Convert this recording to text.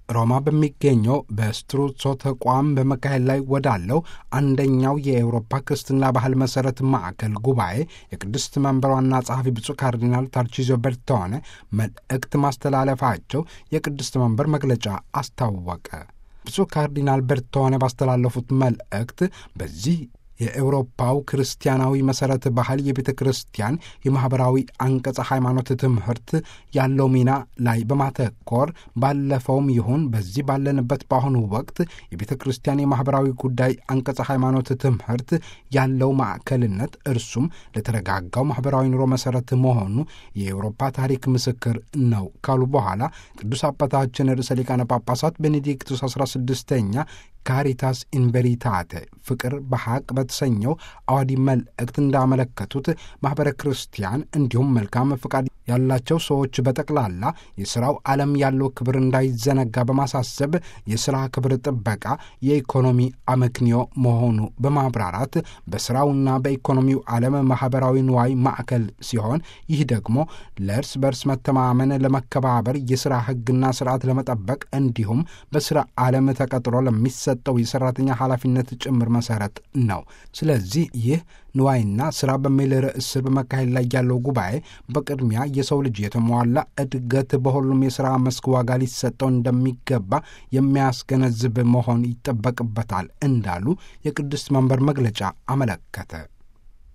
ሮማ በሚገኘው በስትሩትሶ ተቋም በመካሄድ ላይ ወዳለው አንደኛው የአውሮፓ ክርስትና ባህል መሠረት ማዕከል ጉባኤ የቅድስት መንበር ዋና ጸሐፊ ብፁዕ ካርዲናል ታርቺዞ ቤርቶኔ መልእክት ማስተላለፋቸው የቅድስት መንበር መግለጫ አስታወቀ። ብፁዕ ካርዲናል ቤርቶኔ ባስተላለፉት መልእክት በዚህ የኤውሮፓው ክርስቲያናዊ መሠረት ባህል የቤተ ክርስቲያን የማኅበራዊ አንቀጸ ሃይማኖት ትምህርት ያለው ሚና ላይ በማተኮር ባለፈውም ይሁን በዚህ ባለንበት በአሁኑ ወቅት የቤተ ክርስቲያን የማኅበራዊ ጉዳይ አንቀጸ ሃይማኖት ትምህርት ያለው ማዕከልነት እርሱም ለተረጋጋው ማኅበራዊ ኑሮ መሠረት መሆኑ የኤውሮፓ ታሪክ ምስክር ነው ካሉ በኋላ ቅዱስ አባታችን ርዕሰ ሊቃነ ጳጳሳት ቤኔዲክቱስ 16ኛ ካሪታስ ኢንቨሪታተ ፍቅር በሐቅ በተሰኘው አዋዲ መልእክት እንዳመለከቱት ማኅበረ ክርስቲያን እንዲሁም መልካም ፍቃድ ያላቸው ሰዎች በጠቅላላ የሥራው ዓለም ያለው ክብር እንዳይዘነጋ በማሳሰብ የሥራ ክብር ጥበቃ የኢኮኖሚ አመክንዮ መሆኑ በማብራራት በሥራውና በኢኮኖሚው ዓለም ማኅበራዊ ንዋይ ማዕከል ሲሆን ይህ ደግሞ ለእርስ በርስ መተማመን፣ ለመከባበር፣ የሥራ ሕግና ሥርዓት ለመጠበቅ እንዲሁም በሥራ ዓለም ተቀጥሮ ለሚሰ ጠው የሰራተኛ ኃላፊነት ጭምር መሰረት ነው። ስለዚህ ይህ ንዋይና ስራ በሚል ርዕስ ስር በመካሄድ ላይ ያለው ጉባኤ በቅድሚያ የሰው ልጅ የተሟላ እድገት በሁሉም የሥራ መስክ ዋጋ ሊሰጠው እንደሚገባ የሚያስገነዝብ መሆን ይጠበቅበታል እንዳሉ የቅድስት መንበር መግለጫ አመለከተ።